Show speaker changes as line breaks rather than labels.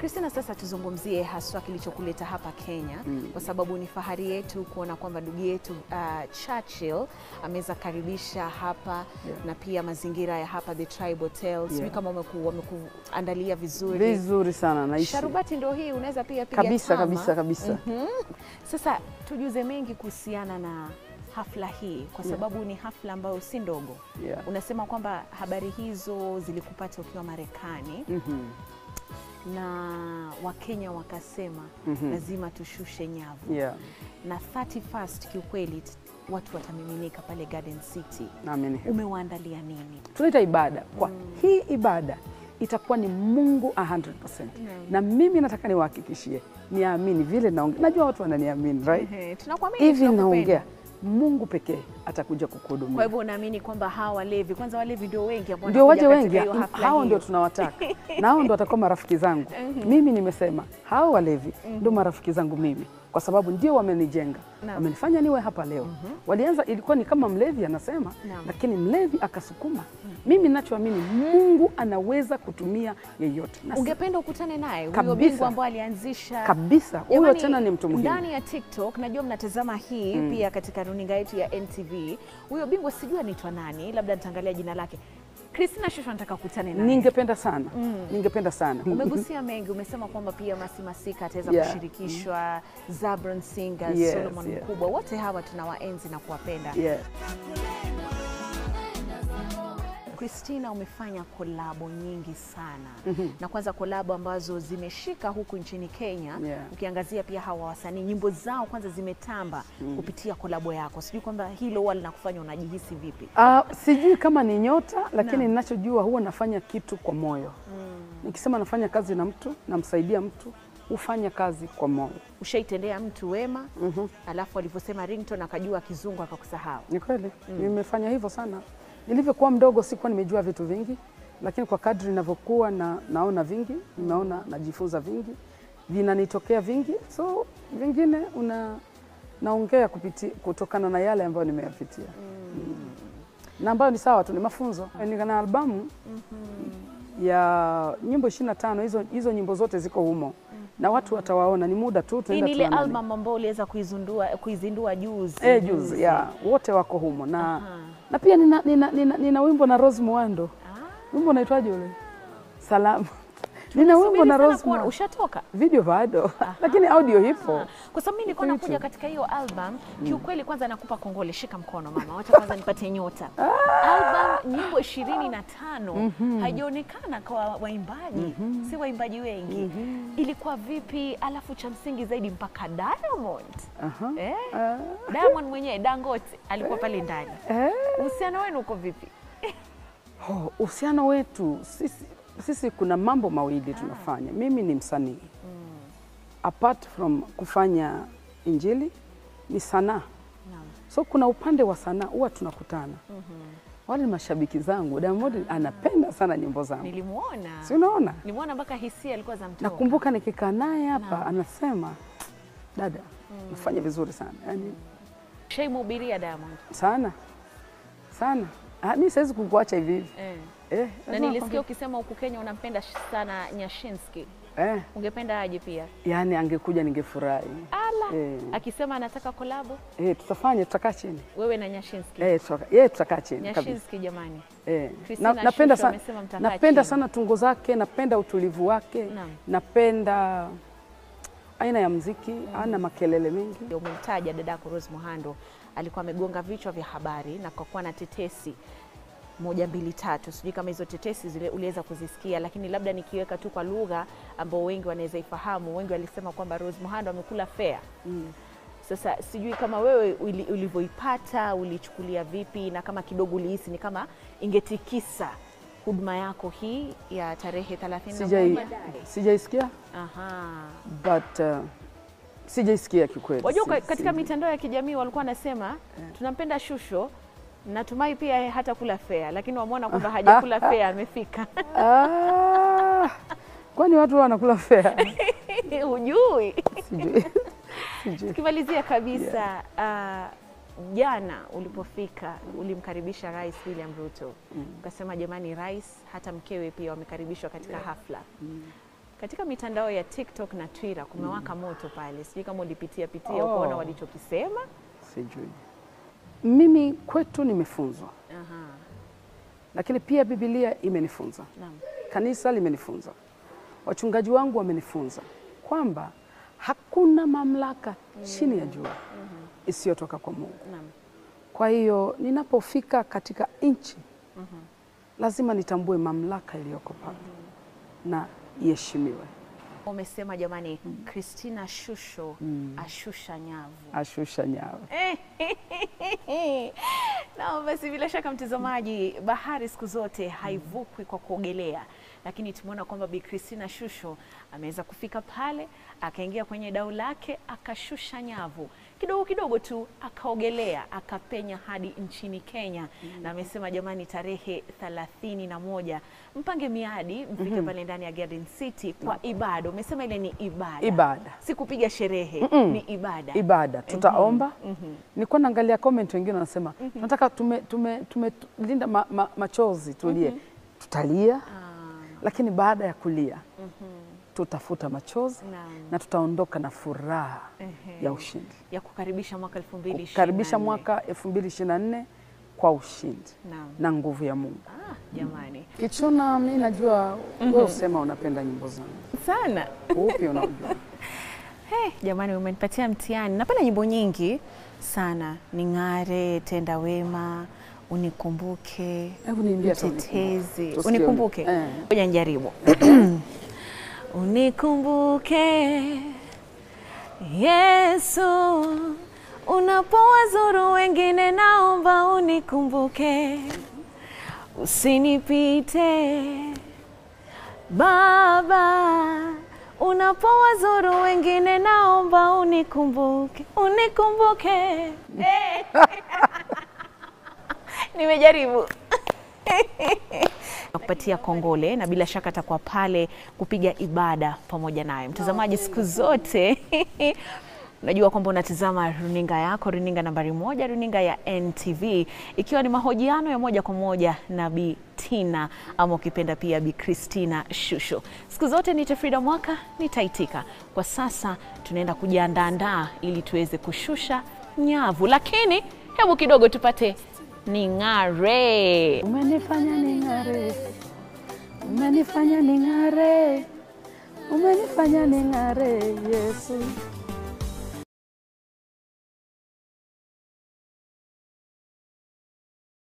Christina, sasa tuzungumzie haswa kilichokuleta hapa Kenya
Mm.
kwa sababu ni fahari yetu kuona kwamba ndugu yetu uh, Churchill ameweza karibisha hapa
Yeah.
na pia mazingira ya hapa the Tribe Hotel. Sijui
Yeah.
kama wameku- wamekuandalia vizuri.
Vizuri sana naishi
Sharubati ndio hii, unaweza pia piga
kabisa
tama.
kabisa kabisa.
Mhm. Sasa tujuze mengi kuhusiana na hafla hii kwa
Yeah.
sababu ni hafla ambayo si ndogo.
Yeah.
Unasema kwamba habari hizo zilikupata ukiwa Marekani
Mhm.
na Wakenya wakasema
Mhm.
lazima tushushe nyavu
Yeah.
na 31st kiukweli t- watu watamiminika pale Garden City.
Naamini hivyo.
Umewaandalia nini?
tunaita ibada kwa hii ibada itakuwa ni Mungu 100%. Na mimi nataka niwahakikishie, niamini vile naongea. Najua watu wananiamini right?
Ehe, Tunakuamini,
Hivi
tunakupenda.
naongea, Mungu pekee atakuja
Kwa
kukuhudumia.
hivyo unaamini kwamba hawa walevi, kwanza walevi ndio wengi ambao
Ndio waje
wanakuja
wengi,
katika hiyo hafla
hao ndio
hiyo.
tunawataka na hao ndio watakuwa marafiki zangu. Mimi nimesema hao walevi ndio marafiki zangu mimi, kwa sababu ndio wamenijenga,
Naam.
wamenifanya niwe hapa leo. Walianza ilikuwa ni kama mlevi anasema,
Naam.
lakini mlevi akasukuma. Mimi ninachoamini Mungu anaweza kutumia yeyote na si-
Ungependa ukutane naye huyo
Kabisa.
bingwa ambao alianzisha
kabisa, huyo
Jamani,
tena ni mtu muhimu.
Ndani ya TikTok najua mnatazama hii pia katika runinga yetu ya NTV. Huyo bingwa sijui anaitwa nani, labda nitaangalia jina lake. Christina Shusho nataka kukutane naye.
Ningependa sana, ningependa sana.
Umegusia mengi, umesema kwamba pia Masi Masika ataweza
Yeah.
kushirikishwa, Zabron Singers,
Yes,
Solomon
yeah.
Mkubwa, wote hawa tunawaenzi na kuwapenda.
Yeah.
Christina, umefanya kolabo nyingi sana na kwanza kolabo ambazo zimeshika huku nchini Kenya
Yeah.
ukiangazia pia hawa wasanii nyimbo zao kwanza zimetamba kupitia kolabo yako. Sijui kwamba hilo huwa linakufanya unajihisi vipi?
Ah, sijui kama ni nyota lakini
Naam.
ninachojua huwa nafanya kitu kwa moyo. Nikisema nafanya kazi na mtu, namsaidia mtu, hufanya kazi kwa moyo.
Ushaitendea mtu wema alafu alivyosema ringtone akajua kizungu akakusahau.
Ni kweli nimefanya hivyo sana. Nilivyokuwa mdogo sikuwa nimejua vitu vingi, lakini kwa kadri ninavyokuwa na, naona vingi, nimeona najifunza vingi, vinanitokea vingi, so vingine una naongea kupiti, kutokana na yale ambayo nimeyapitia mm. na ambayo ni sawa tu, ni mafunzo. Niko na albamu ya nyimbo 25 hizo, hizo nyimbo zote ziko humo na watu watawaona, ni muda tu
Hii
tunaenda
ni ile
tuanane.
album ambayo uliweza kuizindua kuizindua juzi.
Eh, juzi ya wote wako humo na,
Aha.
na pia nina, nina, nina, nina wimbo na Rose Muhando. Wimbo unaitwaje ule? Salama. Nina wimbo
Subiri
na
sana
Rose
kuona,
Muhando.
ushatoka?
Video bado lakini audio ipo.
Kwa sababu mimi nilikuwa
Iko
nakuja
YouTube.
katika hiyo album kiukweli, kwanza nakupa kongole, shika mkono mama, wacha kwanza nipate nyota. Album nyimbo ishirini na tano haijaonekana kwa waimbaji, si waimbaji wengi. Ilikuwa vipi? Alafu cha msingi zaidi mpaka Diamond
Aha.
eh?
Ah,
Diamond mwenyewe Dangote alikuwa pale ndani.
eh.
Uhusiano wenu uko vipi?
Oh, uhusiano wetu sisi, sisi kuna mambo mawili tunafanya. Mimi ni msanii apart from kufanya injili ni sanaa,
Naam.
so kuna upande wa sanaa huwa tunakutana. Wale ni mashabiki zangu, Diamond anapenda sana nyimbo zangu,
Nilimuona,
si unaona?
nilimwona mpaka hisia alikuwa za mtoka.
Nakumbuka nikikaa naye hapa
Naam.
anasema dada, ufanye vizuri sana yani,
Shaimhubiria Diamond
sana sana. Ah, mi siwezi kukuacha hivi hivi
eh.
eh,
Na
lazima
nilisikia ukisema huku Kenya unampenda sana Nyashinski,
eh,
ungependa aje pia?
yani angekuja ningefurahi
Ala,
eh,
akisema anataka kolabo
eh, tutafanya tutakaa chini
wewe na Nyashinski.
eh, tutaka, eh, tutakaa chini kabisa
Nyashinski jamani,
eh.
Christina
Na, napenda
Shusho
sana,
amesema mtakaa
napenda
chini.
sana tungo zake, napenda utulivu wake,
Naam.
napenda aina ya mziki, ana makelele mengi
Ndio umemtaja dadako Rose Muhando, alikuwa amegonga vichwa vya habari na kwa kuwa na tetesi moja mbili tatu, sijui kama hizo tetesi zile uliweza kuzisikia, lakini labda nikiweka tu kwa lugha ambao wengi wanaweza ifahamu. Wengi walisema kwamba Rose Muhando amekula fea Sasa sijui kama wewe uli- ulivyoipata ulichukulia vipi, na kama kidogo ulihisi ni kama ingetikisa huduma yako hii ya tarehe 31
sijai
baadaye.
sijaisikia
Aha.
but uh, sijaisikia kikweli.
Wajua
Si-
ka- katika
si-
mitandao ya kijamii walikuwa wanasema tunampenda Shusho, natumai pia hata kula fea, lakini wamwona kwamba hajakula fea, amefika.
Ah, kwani watu wanakula fea?
Hujui.
Sijui. Sijui.
Tukimalizia kabisa, ah, jana ulipofika ulimkaribisha Rais William Ruto ukasema, jamani, rais hata mkewe pia wamekaribishwa katika hafla. Katika mitandao ya TikTok na Twitter kumewaka moto pale, sijui kama ulipitia pitia
Oh.
ukaona walichokisema.
Sijui. Mimi kwetu nimefunzwa,
Aha,
lakini pia Biblia imenifunza,
naam.
kanisa limenifunza, wachungaji wangu wamenifunza kwamba hakuna mamlaka chini ya jua isiyotoka kwa Mungu.
Naam.
Kwa hiyo ninapofika katika nchi lazima nitambue mamlaka iliyoko pale na iheshimiwe.
Umesema jamani, Christina Shusho ashusha nyavu.
Ashusha nyayo.
Na basi bila shaka mtazamaji, bahari siku zote haivukwi kwa kuogelea, lakini tumeona kwamba Bi Christina Shusho ameweza kufika pale, akaingia kwenye dau lake, akashusha nyavu kidogo kidogo tu, akaogelea, akapenya hadi nchini Kenya, na amesema jamani, tarehe thelathini na moja mpange miadi, mfike pale ndani ya Garden City kwa ibada. Umesema ile ni ibada,
Ibada.
si kupiga sherehe, ni ibada.
ibada tutaomba. Nilikuwa naangalia comment wengine wanasema tunataka tume, tume, tumelinda ma, ma, machozi tulie, tutalia lakini baada ya kulia tutafuta machozi
Naam.
na tutaondoka na furaha
Ehe.
ya ushindi,
ya kukaribisha mwaka 2024.
kukaribisha mwaka 2024 kwa ushindi
Naam.
na nguvu ya Mungu.
Ah, jamani
Kichuna, mi najua wewe usema unapenda nyimbo zangu,
sana
upi unaojua?
hey, jamani umenipatia mtihani. Napenda nyimbo nyingi sana, ning'are, tenda wema, unikumbuke,
Hebu niimbie hata
mtetezi,
Tusikie.
unikumbuke.
Eh.
Ngoja nijaribu. unikumbuke Yesu, unapowazuru wengine, naomba unikumbuke, usinipite Baba, unapowazuru wengine, naomba unikumbuke, unikumbuke. Nimejaribu kupatia kongole na bila shaka atakuwa pale kupiga ibada pamoja naye. Mtazamaji, siku zote unajua kwamba unatizama runinga yako, runinga nambari moja, runinga ya NTV, ikiwa ni mahojiano ya moja kwa moja na Bi Tina ama ukipenda pia Bi Christina Shusho. Siku zote ni Frida Mwaka, nitaitika. Kwa sasa tunaenda kujiandaandaa ili tuweze kushusha nyavu, lakini hebu kidogo tupate ning'are.
Umenifanya ning'are, umenifanya ning'are, umenifanya ning'are Yesu.